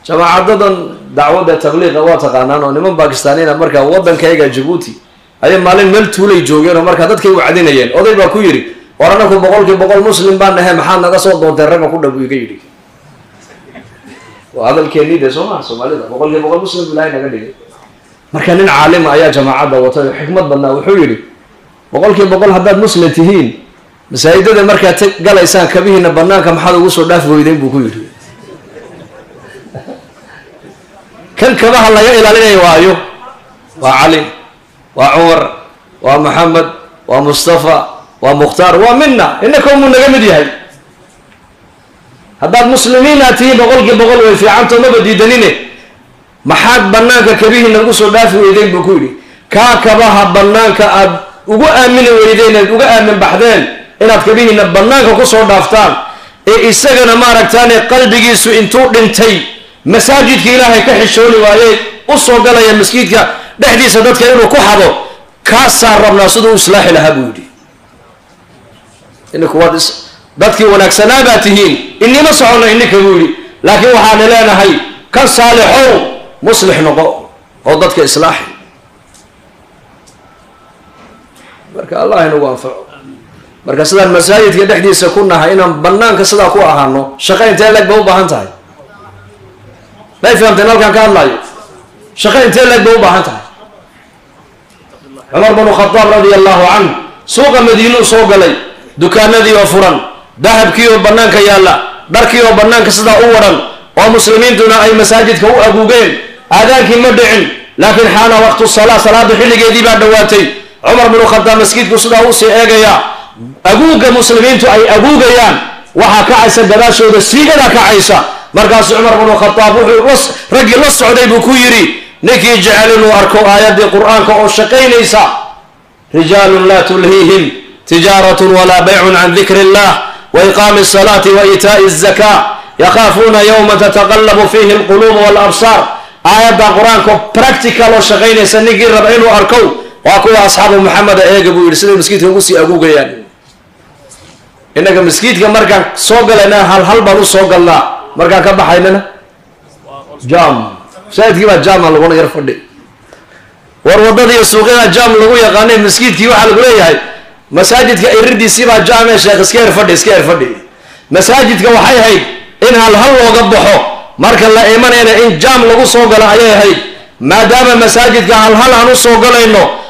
jamaacadadan dacwadda tabliiqa waa taqaanaan oo niman bakistaaniina markaa waddankayga jabuuti ayay maalin meel tuulay joogeen oo markaa dadkay wacdinayeen oday baa ku yidhi war anaku boqolkii boqol muslim baan nahay maxaad naga soo doontay ragga ku dhabu iga yidhi waa hadalkeennii de soo maha soomaalida boqolkii boqol muslim ilaahay naga dhigay marka nin caalima ayaa jamaacadda watay oo xikmad badnaa wuxuu yidhi boqolkii boqol haddaad muslim tihiin masaajidada markaad t galaysaan kabihiina banaanka maxaad ugu soo dhaaf weydeyn buu ku yidhi kan kabaha laga ilaalinaya waayo waa cali waa cumar waa maxamed waa mustafa waa mukhtaar waa mina inaka muu naga mid yahay haddaad muslimiina tihiin boqolkii boqol way fiicantao maba diidanine maxaad banaanka kabihiina ugu soo dhaafi weydeyn buu ku yidhi kaa kabaha banaanka aad ugu aamini weydeen eed uga aamin baxdeen inaad kabihiina banaanka kusoo dhaaftaan ee isagana maaragtaane qalbigiisu intuu dhintay masaajidka ilaahay ka xishooni waayey u soo galaya maskiidka dhexdiisa dadka inuu ku xado kaasaa rabnaa siduu u islaaxi lahaa buu yidhi ininku waad is dadkii wanaagsanaa baa tihiin inima socono ininka buu yidhi laakiin waxaana leenahay kan saalixow muslix noqo oo dadka islaaxi marka allah inagu anfaco marka sidaan masaajidka dhexdiisa ku nahay inaan banaanka sidaa ku ahaano shaqo intee leeg ba u baahan tahay may fahamteen halkaan ka hadlayo shaqo intee leeg ba u baahan tahay cumar bnu khadaab radia allahu canh suuqa madiinuu soo galay dukaanadii oo furan dahabkii oo banaanka yaalla dharkii oo banaanka sidaa u waran oo muslimiintuna ay masaajidka u aguugeen aadaankii ma dhicin laakiin xaana waqtu salaa salaada xilligeedii baa dhowaatay cumar bnu khadaab maskiidku sidaa usii eegaya aguuga muslimiintu ay aguugayaan waxaa kacaysa gadaashooda siigadaa kacaysa markaasu cumar bnu khadaab wuxuu raggii la socday buu ku yidhi ninkii jecel inuu arko aayaddii qur-aanka oo shaqaynaysa rijaalun laa tulhiihim tijaaratun walaa baycun can dikri illah wa iqaami asalaati wa iitaa'i azaka yakhaafuuna yowma tataqallabu fiihi alquluubu walabsaar aayadda qur-aanka practical oo shaqaynaysa ninkii raba inuu arkow waa kuwa asxaabu maxameda eega buu yidhi siday maskiidka ugu sii aguugayaan innaga maskiidka markaan soo galayna hal hal baan u soo galnaa markaan ka baxaynana jam masaajidkii baa jama laguna yar fadhi war waddada iyo suuqyada jam lagu yaqaanay maskiidkii waxaa lagu leeyahay masaajidka iridiisii baa jame sheekh iska yar fadhi iska yar fadhi masaajidka waxay ahayd in hal hal looga baxo marka la imanayna in jam lagu soo galo ayay ahayd maadaama masaajidka hal hal aan u soo galayno